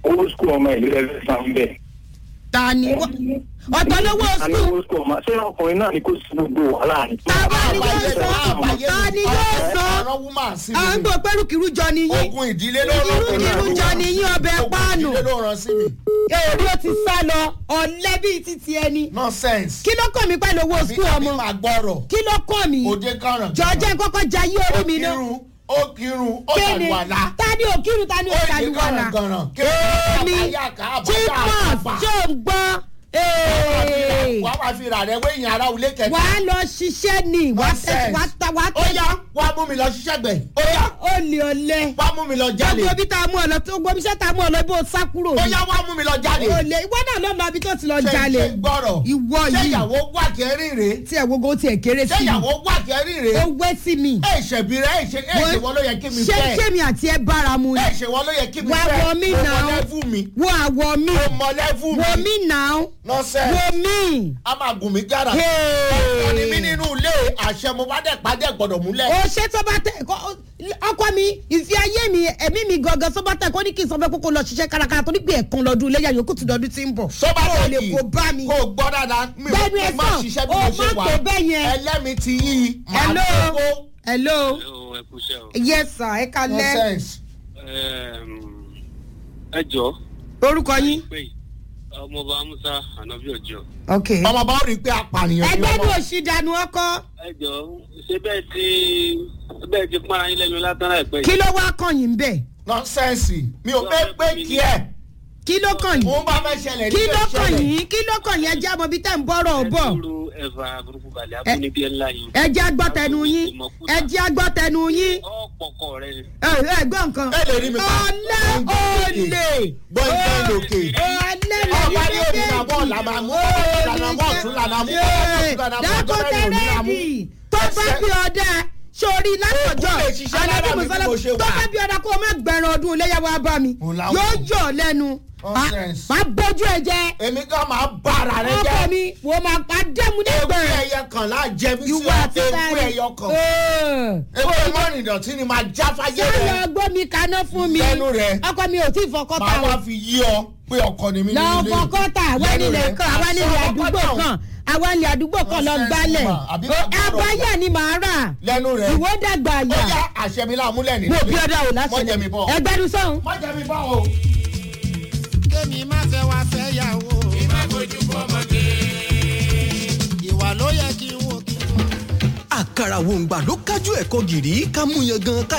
owó skul ọmọ ìlú ẹgbẹ́ san bẹ́ẹ̀. ta ni wọ́n ọ̀tọ̀ lówó a ní skul owó skul ọmọ ṣé ọkùnrin náà ni kò sí gbogbo wàhálà ni. Bàbá ni yóò sọ ta ni yóò sọ ọ̀rọ̀ wúmà sí à ń mi gbọ́ pẹ́rùkìrú jọ ni yín ogun ìdílé ló rán sí mi Irú jọ ni yín ọbẹ̀ ogun páànù. ìdílé ló rán sí mi èrè ó ti sá lọ ọ̀lẹ́ bíi títí ẹni nonsense kí ló kàn mí pẹ̀lú owó skul àbí ọmọ máa gbọ́rọ̀ kí ló kàn mí òde kàràn jọjẹ́ kọ́kọ́ jayé orí mi náà kírun ó kírun ó kéde ṣàlùwàlà ta ni òkìrù ta ni ó ṣe òṣàlùwàlà gànràn kí èmi chipmunk tó ń gbọ́ ee, wàá wá fi rà rẹ wéyìn ara òlé kẹta wàá lọ ṣiṣẹ́ ni wàá tẹ Nonsense. wàá ta wàá ó tẹ yá wàá mú mi lọ ṣiṣẹ́ gbẹ̀ ó yá ó lè ọ̀lẹ́ wàá mú mi lọ jalè gbogbo ibi tá a mú ọ lọ tó gbogbo iṣẹ́ tá a mú ọ lọ bó o sá kúrò ó ní yá wàá mú mi lọ jalè ó lè ìwọ náà ló lọ ibi tó ti lọ ṣe jalè ṣe gbọ́rọ̀ ìwọ ṣé yìí ìyàwó wà kẹrin rèé tí ẹ̀ gbogbo tiẹ̀ kéré ṣé sí mi ìyàwó wà kẹrin ó rèé wé sí mi ẹ ṣẹ̀bi rẹ ẹ ṣe ẹ ṣe wọ́n ló yẹ kí mi ṣé fẹ́ ṣé mi àti ẹ bára mu ni ẹ ṣe wọ́n ló yẹ kí mi Wá fẹ́ wọ mí mo náà. mọ lẹ́fù mi wo àwọ̀ mi mo mọ lẹ́fù wo mi mi náà nọ́sẹ̀ wo mi. a máa gùn mí gára Hey. ọ̀nì mi nínú ilé àṣẹ mo bá dẹ̀ pàdé gbọ́dọ̀ múlẹ̀ ó ṣe tó bá tẹ kó- ọkọ mi ìfi ayé mi ẹ̀mí mi gangan tó bá tẹ kó ní kí n sọ fẹ́ kókó lọ ṣiṣẹ́ kárakára tó ní pé ẹ̀kan lọ́dún iléyà yòókù tó dọdún tí ń bọ̀. sọ́ba Ó lè tẹ̀kì kó bá mi. kó o gbọ́ dáadáa mi ò Gbẹ́nu ẹ má sàn, ṣiṣẹ́ bí ó mo ṣe má wà tó bẹ́ẹ̀ yẹn. ẹlẹ́mi ti yí i máa hello kókó hello Hello, ẹ kú iṣẹ́ o. yes sir ẹ kalẹ nonsense Ẹm, ẹ jọ orúkọ yín. pé ọmọọba musa anabi ọjọ ok ọmọ bá rí i pé apànìyàn ni ẹgbẹ́ ní ọmọ òsì dànù ọkọ ẹ jọ ṣé bẹ́ẹ̀ ti bẹ́ẹ̀ ti pọ́nra yín lẹ́nu látara ẹ̀pẹ́ kí ló wá kàn yín bẹ́ẹ̀ nonsense mi ò fẹ́ pé kí ẹ̀ kí ló kàn yín mo bá fẹ́ ṣẹlẹ̀ kí ní ló fẹ́ kàn ṣẹlẹ̀ yín kí ló kàn yín ẹjẹ́ àmọ́ bí tẹ̀ ń bọ́rọ̀ bọ̀ ẹ̀fà burúkú balẹ̀ abúnibí ńlá yìí. ẹjẹ́ agbọ́tẹnu yín ẹjẹ́ agbọ́tẹnu yín ọ̀pọ̀kọ rẹ ni. ẹ ẹ gbọ́ nǹkan ẹ lè rí mi pa. ọ̀lẹ́ olè Gbọ́ ìgbẹ́ lòkè. ọ̀lẹ́ ọba ní òní na bọ́ọ̀ lànà mú lànà bọ́ọ̀ tún lànà mú lànà bọ́ọ̀ tún dákọ̀tẹ́ lànà mú. rẹ́ẹ̀dì tó bá bí ọdẹ sórí látọjọ́ Ó lè ṣiṣẹ́ lára mi bí mùsọ́lá mo ṣe tó wà. bá bí ọdẹ kó o má gbẹ̀rún ọdún iléyàwó abá mi Mo láwọn. yóò yọ̀ lẹ́nu Nonsense. má bójú ẹ jẹ èmi kan máa bá ara rẹ ọkọ jẹ́ mi wò má pa dẹ́mu ewu nígbẹ̀rẹ̀ ẹyẹ kan láà jẹ mí sí ìwọ àti ewu sáré ẹyọ kan ewu mọ́rin ìdọ̀tí ni máa já fáyé sáré rẹ ọgbọ́n mi kaná fún mi Lẹ́nu rẹ̀. ọkọ mi ò tí ì fọkọ́ ta máa o wá fi yí ọ pé ọkọ ni mí lọ nínú ilé fọkọ́ ta àwọn Lẹ́nu nílẹ̀ rẹ̀. kan àwọn nílẹ̀ Àṣọ àdúgbò ọkọ kan àwọn nílẹ̀ àdúgbò kan lọ Nonsense gbálẹ̀ woman. Àbí kò gbọ́dọ̀ abáyà ni màá rà lẹ́nu rẹ̀ ìwọ dàgbà ó yà yá àṣẹ mi láàmúlẹ̀ nínú mo bí ọdọ ò mọ jẹ mi láṣẹ bọ̀ ẹgbẹrún sọhún. mọ jẹ mi bọ̀ o. kémi má fẹ́ wá fẹ́ yàwó. kí má fojú fọmọdé. ìwà ló yẹ kí n wò kí n wò. àkàrà wòǹgbà ló kájú ẹ̀kọ́ gìrì ká mú yan gan ká